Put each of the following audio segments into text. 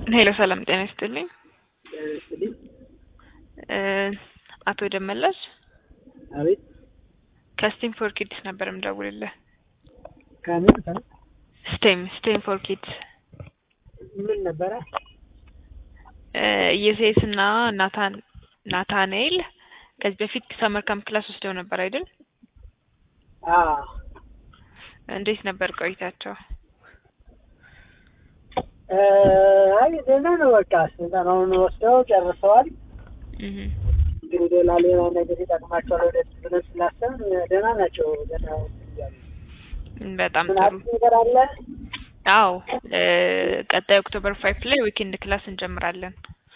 ሄሎ ሰላም ጤና ይስጥልኝ። ስልኝ እ አቶ ደመላሽ አቤት ከስቴም ፎር ኪድስ ነበር የምደውልልህ። ከምን ከ ስቴም ስቴም ፎር ኪድስ ምን ነበረ? እ ኢየሴስ እና ናታን ናታንኤል ከዚህ በፊት ሰመር ካምፕ ክላስ ወስደው ነበር አይደል? አ እንዴት ነበር ቆይታቸው? እ አይ ደህና ነው። በቃ ስልጠናውን ወስደው ጨርሰዋል። እህ እንግዲህ ሌላ ሌላ ነገር ይጠቅማቸዋል ወደፊት ብለን ስላሰብን ደህና ናቸው። ደህና እያሉ በጣም ምን ጥሩ። አዲስ ነገር አለ? አዎ እ ቀጣይ ኦክቶበር ፋይቭ ላይ ዊኬንድ ክላስ እንጀምራለን።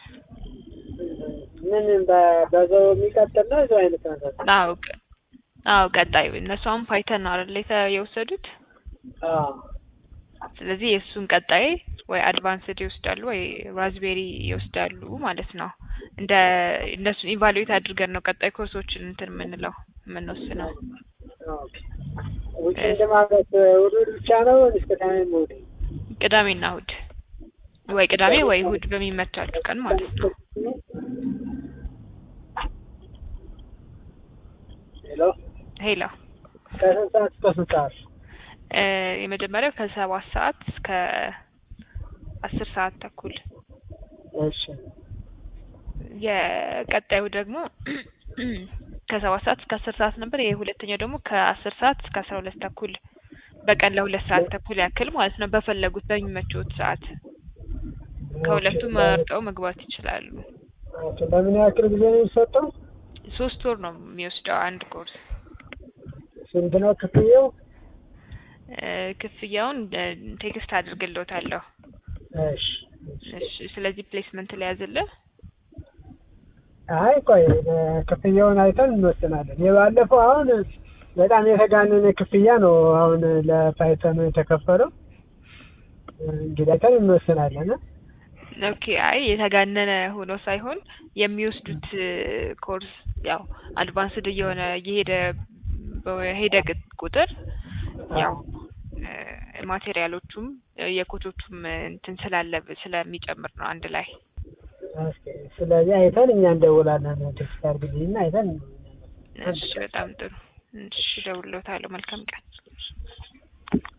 ምን በ- በዛው የሚቀጥል ነው እዛው አይነት ነገር ነው? አዎ ቀ- አዎ ቀጣይ እነሱ አሁን ፓይተን ነው አይደል የተ- የወሰዱት አ ስለዚህ የእሱን ቀጣይ ወይ አድቫንስድ ይወስዳሉ ወይ ራዝቤሪ ይወስዳሉ ማለት ነው። እንደ እነሱን ኢቫሉዌት አድርገን ነው ቀጣይ ኮርሶችን እንትን የምንለው የምንወስነው። ኦኬ ዊኬንድ ማለት እሑድ እሑድ ብቻ ነው ወይስ ቅዳሜም እሑድ? ቅዳሜና እሑድ ወይ ቅዳሜ ወይ እሑድ በሚመቻችሁ ቀን ማለት ነው። ሄሎ ሄሎ ከስንት ሰዓት እስከ ስንት ሰዓት? እ የመጀመሪያው ከሰባት ሰዓት እስከ አስር ሰዓት ተኩል እሺ የቀጣዩ ደግሞ ከሰባት ሰዓት እስከ አስር ሰዓት ነበር። የሁለተኛው ደግሞ ከአስር ሰዓት እስከ አስራ ሁለት ተኩል በቀን ለሁለት ሰዓት ተኩል ያክል ማለት ነው። በፈለጉት በሚመቸውት ሰዓት ከሁለቱ መርጠው መግባት ይችላሉ። ኦኬ በምን ያክል ጊዜ ነው የሚሰጠው? ሶስት ወር ነው የሚወስደው አንድ ኮርስ። ስንት ነው ክፍያው? እ ክፍያውን እ ቴክስት አድርግልዎታለሁ። እሺ እሺ ስለዚህ ፕሌስመንት ላይ ያዝልህ። አይ ቆይ ክፍያውን አይተን እንወስናለን። የባለፈው አሁን በጣም የተጋነነ ክፍያ ነው አሁን ለፓይተኑ የተከፈለው። እንግዲህ አይተን እንወስናለን። ኦኬ አይ የተጋነነ ሆኖ ሳይሆን የሚወስዱት እ ኮርስ ያው አድቫንስድ እየሆነ እየሄደ በሄደ ቅ- ቁጥር ያው እ ማቴሪያሎቹም እ የኮቾቹም እ እንትን ስላለ ስለሚጨምር ነው አንድ ላይ። እስኪ ስለዚህ አይተን እኛ እንደውላለን። ቴክስት አድርግልኝና አይተን እሺ በጣም ጥሩ። እሺ እደውልልዎታለሁ። መልካም ቀን።